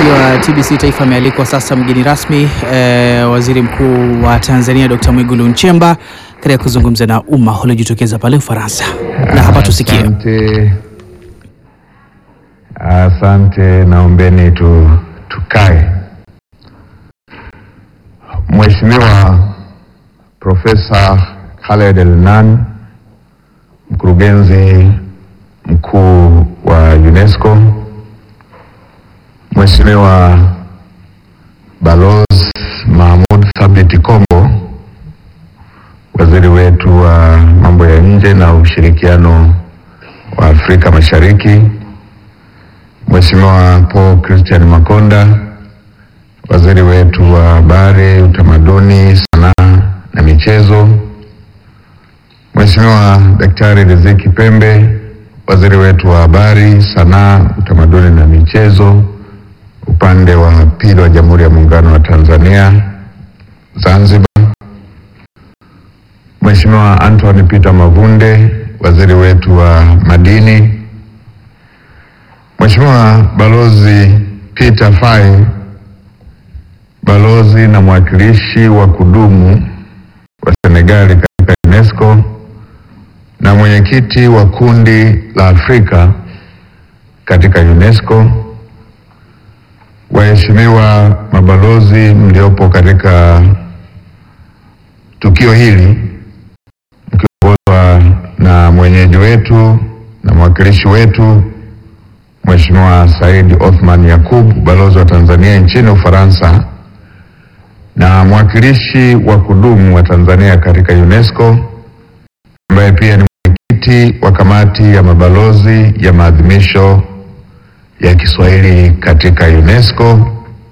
wa TBC Taifa amealikwa sasa mgeni rasmi eh, Waziri Mkuu wa Tanzania Dr. Mwigulu Nchemba katika kuzungumza na umma uliojitokeza pale Ufaransa, na hapa tusikie. Asante, asante. Naombeni tu, tukae. Mheshimiwa Profesa Khaled Elnan, mkurugenzi mkuu wa UNESCO, Mheshimiwa Balozi Mahmoud Thabit Kombo, waziri wetu wa mambo ya nje na ushirikiano wa Afrika Mashariki, Mheshimiwa Paul Christian Makonda, waziri wetu wa habari, utamaduni, sanaa na michezo, Mheshimiwa Daktari Riziki Pembe, waziri wetu wa habari, sanaa, utamaduni na michezo, upande wa pili wa Jamhuri ya Muungano wa Tanzania Zanzibar, Mheshimiwa Anthony Peter Mavunde, waziri wetu wa madini, Mheshimiwa Balozi Peter Faye, balozi na mwakilishi wa kudumu wa Senegali katika UNESCO na mwenyekiti wa kundi la Afrika katika UNESCO, waheshimiwa mabalozi mliopo katika tukio hili mkiongozwa na mwenyeji wetu na mwakilishi wetu Mheshimiwa Said Othman Yakub, balozi wa Tanzania nchini Ufaransa na mwakilishi wa kudumu wa Tanzania katika UNESCO ambaye pia ni mwenyekiti wa kamati ya mabalozi ya maadhimisho ya Kiswahili katika UNESCO,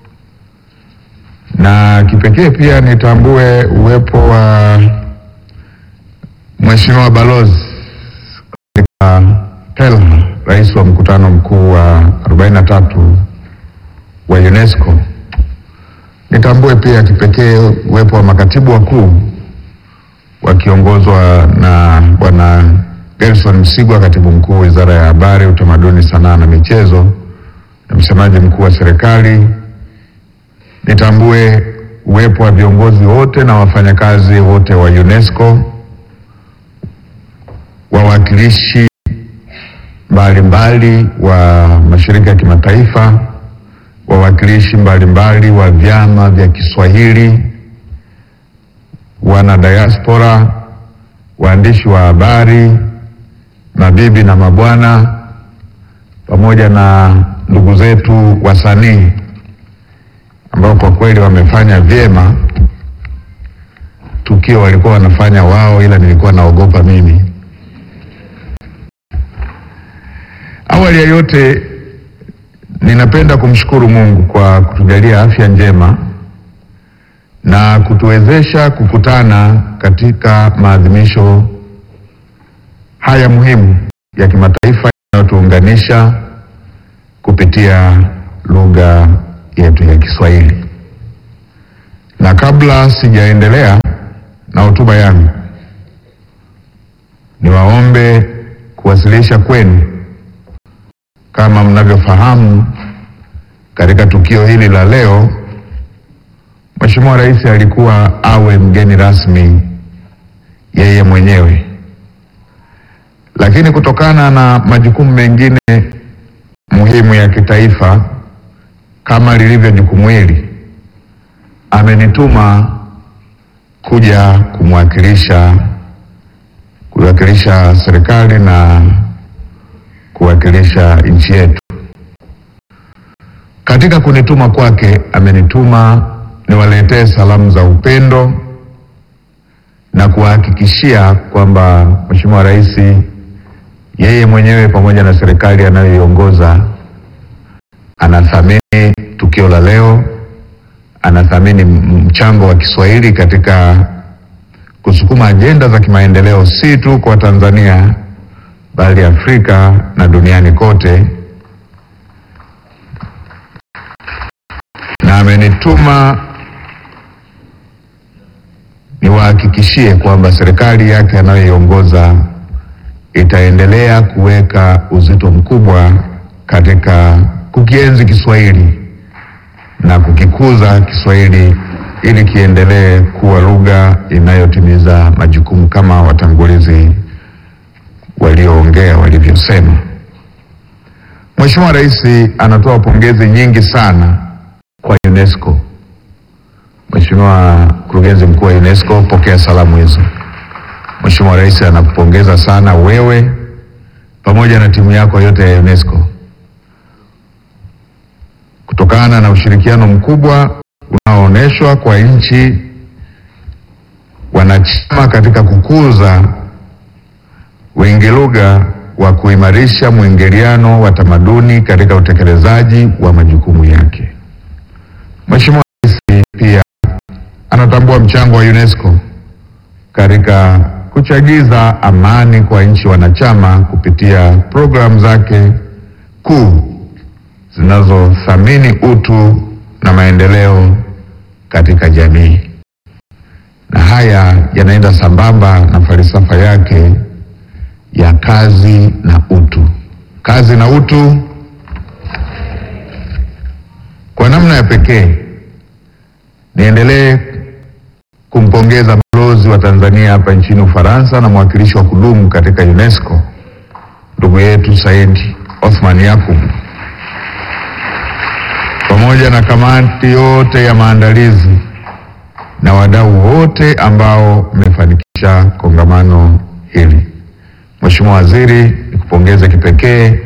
na kipekee pia nitambue uwepo wa Mheshimiwa balozi katika Pelha, rais wa mkutano mkuu wa 43 wa UNESCO. Nitambue pia kipekee uwepo wa makatibu wakuu wakiongozwa na Bwana Gerson Msigwa, katibu mkuu wizara ya habari, utamaduni, sanaa na michezo, na msemaji mkuu wa serikali. Nitambue uwepo wa viongozi wote na wafanyakazi wote wa UNESCO, wawakilishi mbalimbali wa mashirika ya kimataifa, wawakilishi mbalimbali wa vyama vya Kiswahili, wana diaspora, waandishi wa habari, mabibi na mabwana, pamoja na ndugu zetu wasanii ambao kwa kweli wamefanya vyema. Tukio walikuwa wanafanya wao, ila nilikuwa naogopa mimi. Awali ya yote, ninapenda kumshukuru Mungu kwa kutujalia afya njema na kutuwezesha kukutana katika maadhimisho haya muhimu ya kimataifa yanayotuunganisha kupitia lugha yetu ya Kiswahili. Na kabla sijaendelea na hotuba yangu, niwaombe kuwasilisha kwenu, kama mnavyofahamu, katika tukio hili la leo Mheshimiwa Rais alikuwa awe mgeni rasmi yeye mwenyewe, lakini kutokana na majukumu mengine muhimu ya kitaifa kama lilivyo jukumu hili, amenituma kuja kumwakilisha kuwakilisha serikali na kuwakilisha nchi yetu. Katika kunituma kwake, amenituma niwaletee salamu za upendo na kuwahakikishia kwamba Mheshimiwa Rais yeye mwenyewe pamoja na serikali anayoiongoza anathamini tukio la leo, anathamini mchango wa Kiswahili katika kusukuma ajenda za kimaendeleo si tu kwa Tanzania bali Afrika na duniani kote, na amenituma niwahakikishie kwamba serikali yake anayoiongoza itaendelea kuweka uzito mkubwa katika kukienzi Kiswahili na kukikuza Kiswahili ili kiendelee kuwa lugha inayotimiza majukumu kama watangulizi walioongea walivyosema. Mheshimiwa Rais anatoa pongezi nyingi sana kwa UNESCO. Mheshimiwa Mkurugenzi Mkuu wa UNESCO, pokea salamu hizo. Mheshimiwa Rais anakupongeza sana wewe pamoja na timu yako yote ya UNESCO kutokana na ushirikiano mkubwa unaoonyeshwa kwa nchi wanachama katika kukuza wingi lugha wa kuimarisha mwingiliano wa tamaduni katika utekelezaji wa majukumu yake. Mheshimiwa Rais pia anatambua mchango wa UNESCO katika kuchagiza amani kwa nchi wanachama kupitia programu zake kuu zinazothamini utu na maendeleo katika jamii, na haya yanaenda sambamba na falsafa yake ya kazi na utu. Kazi na utu. Kwa namna ya pekee, niendelee kumpongeza balozi wa Tanzania hapa nchini Ufaransa na mwakilishi wa kudumu katika UNESCO ndugu yetu Said Othman Yakub pamoja na kamati yote ya maandalizi na wadau wote ambao mmefanikisha kongamano hili. Mheshimiwa Waziri, nikupongeze kipekee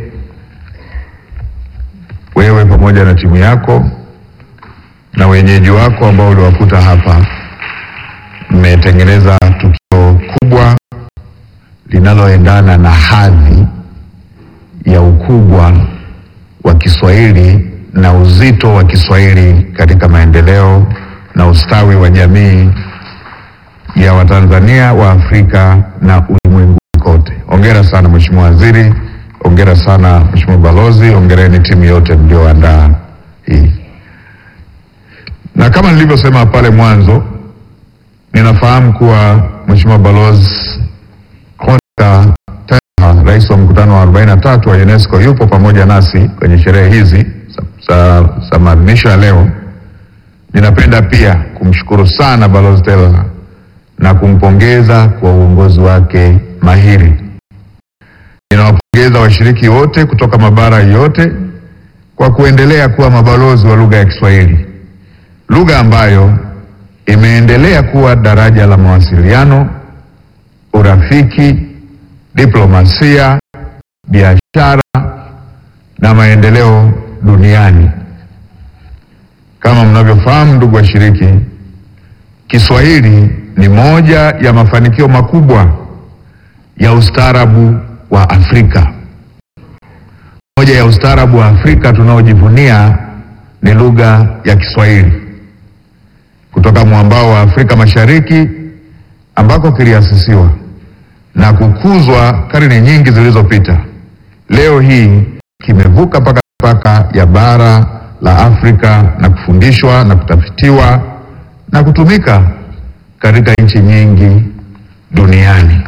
wewe pamoja na timu yako na wenyeji wako ambao uliwakuta hapa. Mmetengeneza tukio kubwa linaloendana na hadhi ya ukubwa wa Kiswahili na uzito wa Kiswahili katika maendeleo na ustawi wa jamii ya Watanzania wa Afrika na ulimwengu kote. Hongera sana Mheshimiwa Waziri, hongera sana Mheshimiwa Balozi, hongereni timu yote mlioandaa hii. Na kama nilivyosema pale mwanzo, ninafahamu kuwa Mheshimiwa Balozi Konta Taha, rais wa mkutano wa 43 wa UNESCO yupo pamoja nasi kwenye sherehe hizi za, za maadhimisho ya leo. Ninapenda pia kumshukuru sana Balozi Tela na kumpongeza kwa uongozi wake mahiri. Ninawapongeza washiriki wote kutoka mabara yote kwa kuendelea kuwa mabalozi wa lugha ya Kiswahili, lugha ambayo imeendelea kuwa daraja la mawasiliano, urafiki, diplomasia, biashara na maendeleo duniani. Kama mnavyofahamu, ndugu washiriki, Kiswahili ni moja ya mafanikio makubwa ya ustaarabu wa Afrika. Moja ya ustaarabu wa Afrika tunaojivunia ni lugha ya Kiswahili kutoka mwambao wa Afrika Mashariki ambako kiliasisiwa na kukuzwa karne nyingi zilizopita. Leo hii kimevuka mpaka mipaka ya bara la Afrika na kufundishwa na kutafitiwa na kutumika katika nchi nyingi duniani.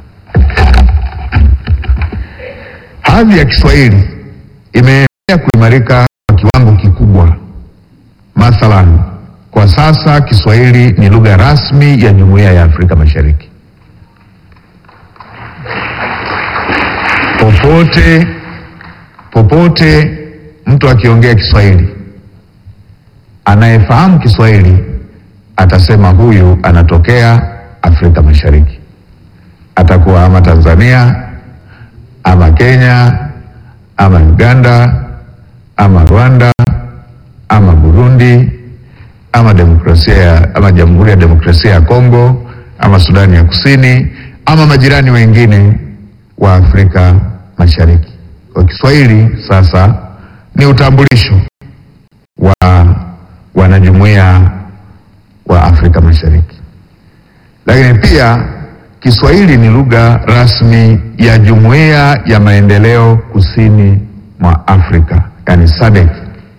Hadhi ya Kiswahili imeendelea kuimarika kwa kiwango kikubwa. Mathalan, kwa sasa Kiswahili ni lugha rasmi ya Jumuiya ya Afrika Mashariki. Popote popote mtu akiongea Kiswahili, anayefahamu Kiswahili atasema huyu anatokea Afrika Mashariki, atakuwa ama Tanzania ama Kenya ama Uganda ama Rwanda ama Burundi ama demokrasia ya, ama Jamhuri ya Demokrasia ya Kongo ama Sudani ya Kusini ama majirani wengine wa Afrika Mashariki. Kwa Kiswahili sasa ni utambulisho wa wanajumuiya wa Afrika Mashariki, lakini pia Kiswahili ni lugha rasmi ya Jumuiya ya Maendeleo Kusini mwa Afrika, yani SADC,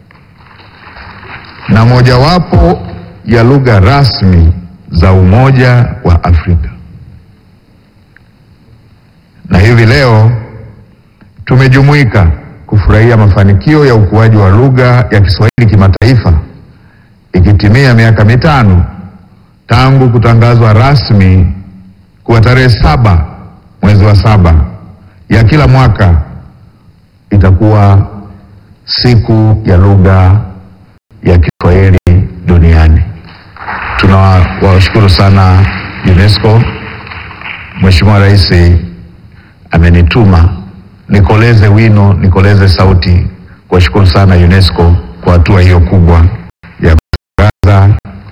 na mojawapo ya lugha rasmi za Umoja wa Afrika. Na hivi leo tumejumuika kufurahia mafanikio ya ukuaji wa lugha ya Kiswahili kimataifa ikitimia miaka mitano tangu kutangazwa rasmi kuwa tarehe saba mwezi wa saba ya kila mwaka itakuwa siku ya lugha ya Kiswahili duniani. Tunawashukuru sana UNESCO. Mheshimiwa Rais amenituma nikoleze wino, nikoleze sauti kuwashukuru sana UNESCO kwa hatua hiyo kubwa ya kutangaza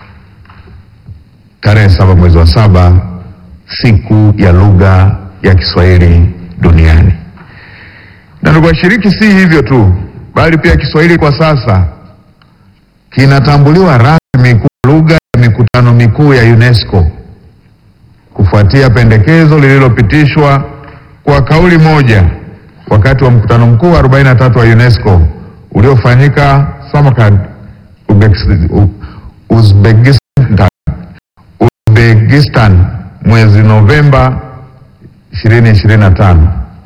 tarehe saba mwezi wa saba siku ya lugha ya Kiswahili duniani. Na ndugu washiriki, si hivyo tu, bali pia Kiswahili kwa sasa kinatambuliwa rasmi kuwa lugha ya mikutano mikuu ya UNESCO kufuatia pendekezo lililopitishwa kwa kauli moja wakati wa mkutano mkuu wa 43 wa UNESCO uliofanyika Samarkand, Uzbekistan, Uzbekistan mwezi Novemba 2025.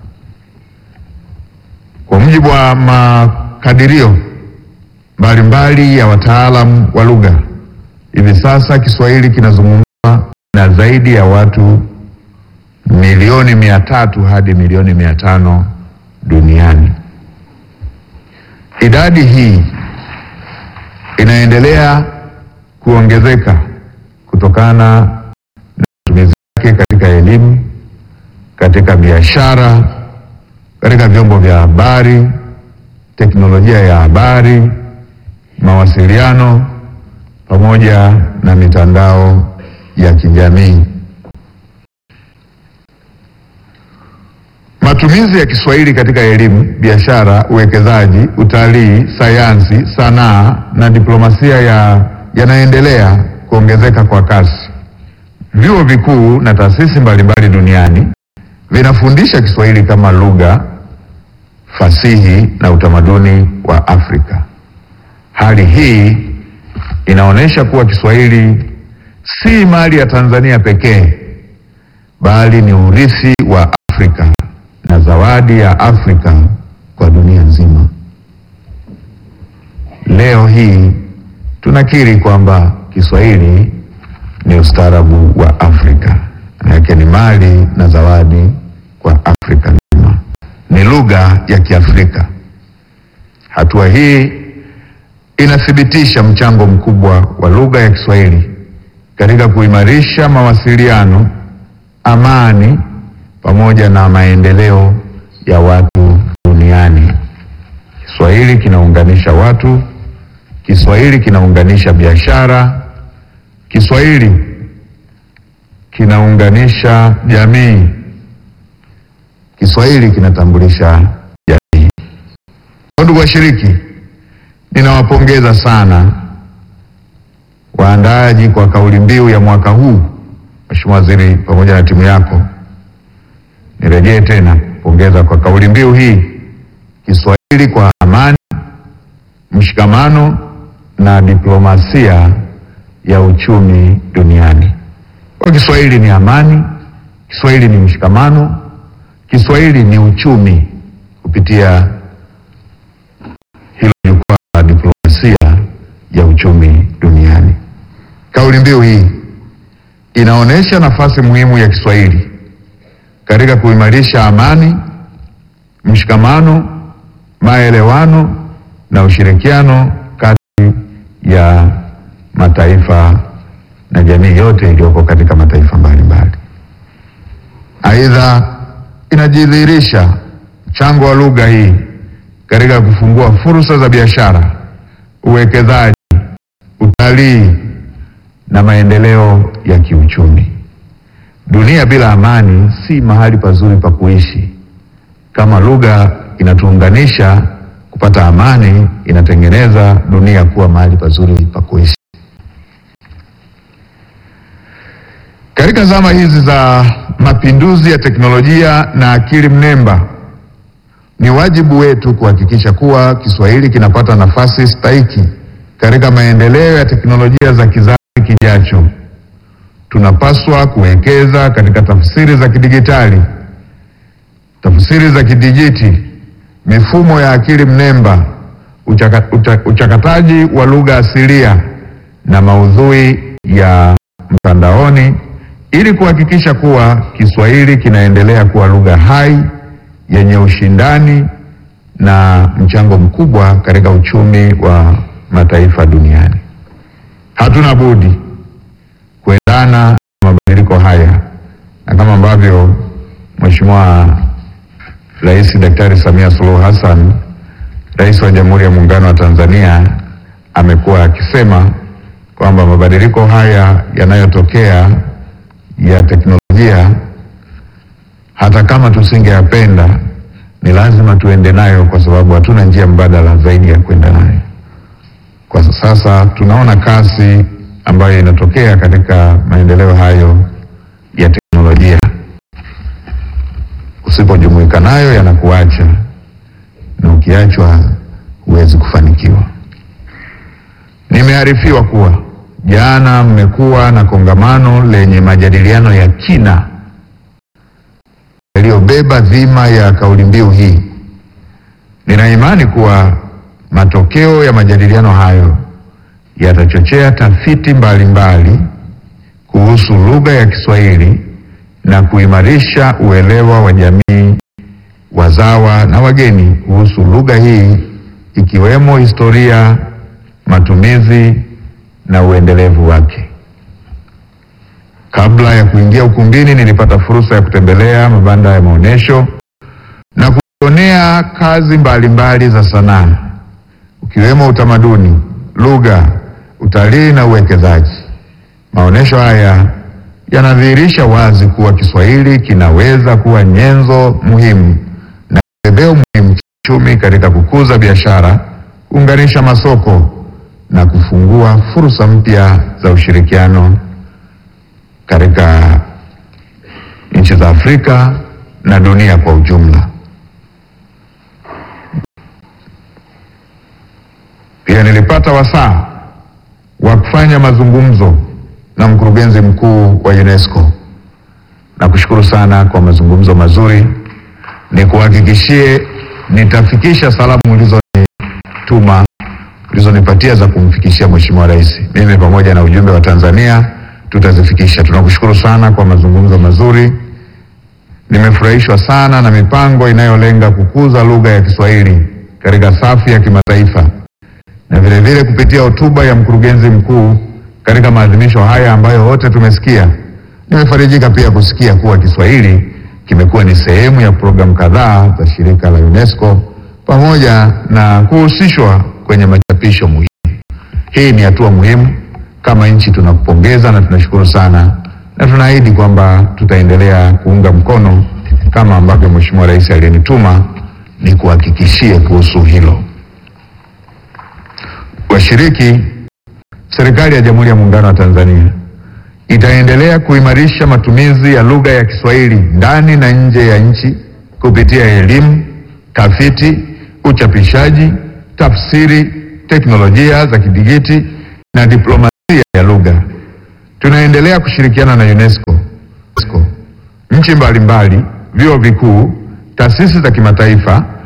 Kwa mujibu wa makadirio mbalimbali ya wataalamu wa lugha, hivi sasa Kiswahili kinazungumzwa na zaidi ya watu milioni mia tatu hadi milioni mia tano duniani. Idadi hii inaendelea kuongezeka kutokana na matumizi yake katika elimu, katika biashara, katika vyombo vya habari, teknolojia ya habari, mawasiliano pamoja na mitandao ya kijamii. Matumizi ya Kiswahili katika elimu, biashara, uwekezaji, utalii, sayansi, sanaa na diplomasia ya yanaendelea kuongezeka kwa kasi. Vyuo vikuu na taasisi mbalimbali duniani vinafundisha Kiswahili kama lugha, fasihi na utamaduni wa Afrika. Hali hii inaonyesha kuwa Kiswahili si mali ya Tanzania pekee, bali ni urithi wa Afrika na zawadi ya Afrika kwa dunia nzima. Leo hii tunakiri kwamba Kiswahili ni ustaarabu wa Afrika, manake ni mali na zawadi kwa Afrika nzima, ni lugha ya Kiafrika. Hatua hii inathibitisha mchango mkubwa wa lugha ya Kiswahili katika kuimarisha mawasiliano, amani pamoja na maendeleo ya watu duniani. Kiswahili kinaunganisha watu, Kiswahili kinaunganisha biashara, Kiswahili kinaunganisha jamii, Kiswahili kinatambulisha jamii. Ndugu washiriki, ninawapongeza sana waandaaji kwa kauli mbiu ya mwaka huu. Mheshimiwa Waziri pamoja na timu yako, nirejee tena kupongeza kwa kauli mbiu hii, Kiswahili kwa amani, mshikamano na diplomasia ya uchumi duniani. Kwa Kiswahili ni amani, Kiswahili ni mshikamano, Kiswahili ni uchumi kupitia hilo jukwaa la diplomasia ya uchumi duniani. Kauli mbiu hii inaonyesha nafasi muhimu ya Kiswahili katika kuimarisha amani, mshikamano, maelewano na ushirikiano kati ya mataifa na jamii yote iliyoko katika mataifa mbalimbali. Aidha, inajidhihirisha mchango wa lugha hii katika kufungua fursa za biashara, uwekezaji, utalii na maendeleo ya kiuchumi. Dunia bila amani si mahali pazuri pa kuishi. Kama lugha inatuunganisha kupata amani, inatengeneza dunia kuwa mahali pazuri pa kuishi. Katika zama hizi za mapinduzi ya teknolojia na akili mnemba, ni wajibu wetu kuhakikisha kuwa Kiswahili kinapata nafasi stahiki katika maendeleo ya teknolojia za kizazi kijacho. Tunapaswa kuwekeza katika tafsiri za kidigitali, tafsiri za kidijiti, mifumo ya akili mnemba, uchaka, ucha, uchakataji wa lugha asilia na maudhui ya mtandaoni ili kuhakikisha kuwa Kiswahili kinaendelea kuwa lugha hai yenye ushindani na mchango mkubwa katika uchumi wa mataifa duniani. Hatuna budi kuendana na mabadiliko haya, na kama ambavyo Mheshimiwa Rais Daktari Samia Suluhu Hassan, Rais wa Jamhuri ya Muungano wa Tanzania, amekuwa akisema kwamba mabadiliko haya yanayotokea ya teknolojia, hata kama tusingeyapenda, ni lazima tuende nayo, kwa sababu hatuna njia mbadala zaidi ya kwenda nayo. Kwa sasa tunaona kasi ambayo inatokea katika maendeleo hayo ya teknolojia. Usipojumuika nayo yanakuacha, na ukiachwa huwezi kufanikiwa. Nimearifiwa kuwa jana mmekuwa na kongamano lenye majadiliano ya kina yaliyobeba dhima ya kauli mbiu hii. Nina imani kuwa matokeo ya majadiliano hayo yatachochea tafiti mbalimbali mbali kuhusu lugha ya Kiswahili na kuimarisha uelewa wa jamii, wazawa na wageni kuhusu lugha hii ikiwemo historia, matumizi na uendelevu wake. Kabla ya kuingia ukumbini, nilipata fursa ya kutembelea mabanda ya maonyesho na kujionea kazi mbalimbali mbali za sanaa ukiwemo utamaduni, lugha, utalii na uwekezaji. Maonyesho haya yanadhihirisha wazi kuwa Kiswahili kinaweza kuwa nyenzo muhimu na kibebeo muhimu kiuchumi katika kukuza biashara, kuunganisha masoko na kufungua fursa mpya za ushirikiano katika nchi za Afrika na dunia kwa ujumla. Pia nilipata wasaa wa kufanya mazungumzo na mkurugenzi mkuu wa UNESCO. Nakushukuru sana kwa mazungumzo mazuri. Nikuhakikishie nitafikisha salamu ulizonituma ulizonipatia za kumfikishia Mheshimiwa Rais. Mimi pamoja na ujumbe wa Tanzania tutazifikisha. Tunakushukuru sana kwa mazungumzo mazuri. Nimefurahishwa sana na mipango inayolenga kukuza lugha ya Kiswahili katika safu ya kimataifa na vile vile kupitia hotuba ya mkurugenzi mkuu katika maadhimisho haya ambayo wote tumesikia. Nimefarijika pia kusikia kuwa Kiswahili kimekuwa ni sehemu ya programu kadhaa za shirika la UNESCO pamoja na kuhusishwa kwenye machapisho muhimu. Hii ni hatua muhimu. Kama nchi tunakupongeza na tunashukuru sana, na tunaahidi kwamba tutaendelea kuunga mkono kama ambavyo Mheshimiwa Rais aliyenituma ni kuhakikishie kuhusu hilo. Washiriki, serikali ya Jamhuri ya Muungano wa Tanzania itaendelea kuimarisha matumizi ya lugha ya Kiswahili ndani na nje ya nchi kupitia elimu, tafiti, uchapishaji, tafsiri, teknolojia za kidigiti na diplomasia ya lugha. Tunaendelea kushirikiana na UNESCO, UNESCO, nchi mbalimbali, vyuo vikuu, taasisi za kimataifa